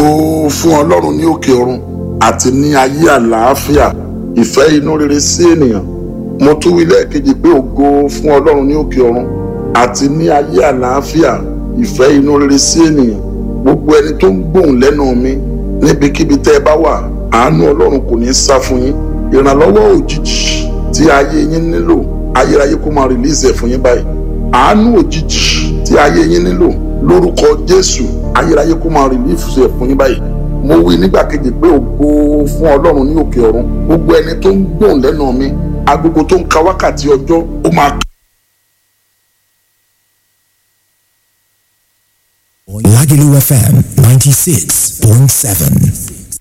fún ọlọ́run ní òkè ọ̀run àti ní ayé àlàáfíà ìfẹ́ inú rere sí ènìyàn mo tún wí lẹ́ẹ̀kejì pé ògo fún ọlọ́run ní òkè ọ̀run àti ní ayé àlàáfíà ìfẹ́ inú rere sí ènìyàn gbogbo ẹni tó ń gbóhùn lẹ́nu mi níbikíbi tẹ́ ẹ bá wà àánú ọlọ́run kò ní sá fún yín ìrànlọ́wọ́ òjijì tí ayé yín nílò ayérayé kó máa rìlíìsì ẹ̀ fún yín báyìí àánú òjijì tí ayé yín nílò lórúkọ jésù ayérayé kó máa rìlíìsì ẹ̀ fún yín báyìí mo wí nígbà kejì pé ògo fún ọlọ́run ní òkè ọ̀run gbogbo ẹni tó ń gbóhùn lẹ́nu mi agogo tó ń ka wákàtí ọjọ́ ó máa Lagelu FM 96.7.